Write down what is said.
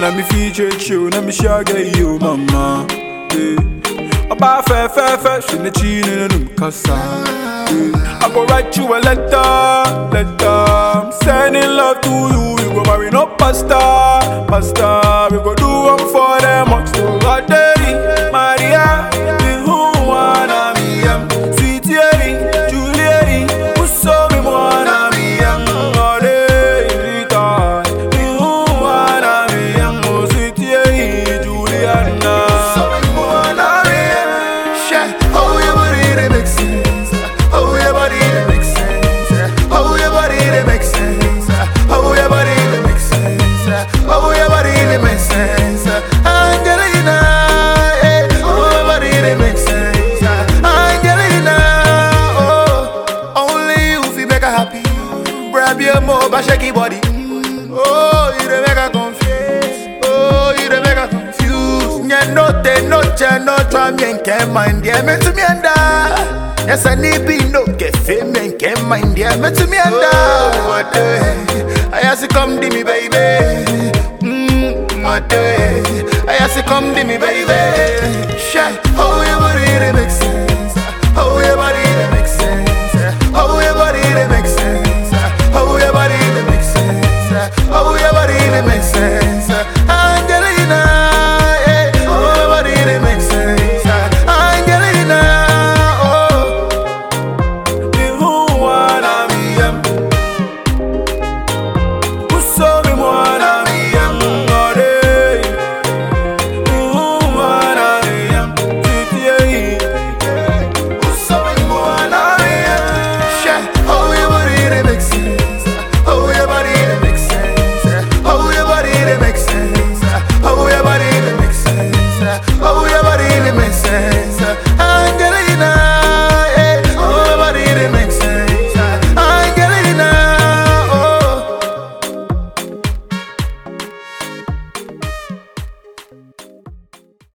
let me feature you, let me share you, mama. Yeah. About fair, fair, fair, she the chin in the casa. Yeah. I go write you a letter, letter. I'm sending love to you. We go marry no pasta, pasta. We go do one for them, much to God, daddy, Maria. We who wanna be em. Sweet Yeri, Juliet, who saw me wanna be em. Oh, they retard. We who wanna be em. Oh, sweet Yeri, Juliana. Wanna be em. Shit, oh your body they make sense. Oh your body they make sense. Oh your body they make sense. Oh your body they make sense. Oh your body they make sense. Angelina, eh. Oh your body they make sense. Angelina, oh only you feel make her happy. Grab your more, but shake your body. Oh, you dey make her confused. Oh, you dey make her confused. Nye note, noche, no try me and can't mind yeah, me to me and Yes, I need be no get fame and can't mind yeah, me to me and What the I ask you come to me, baby. Mm, what the I ask you come to me, baby.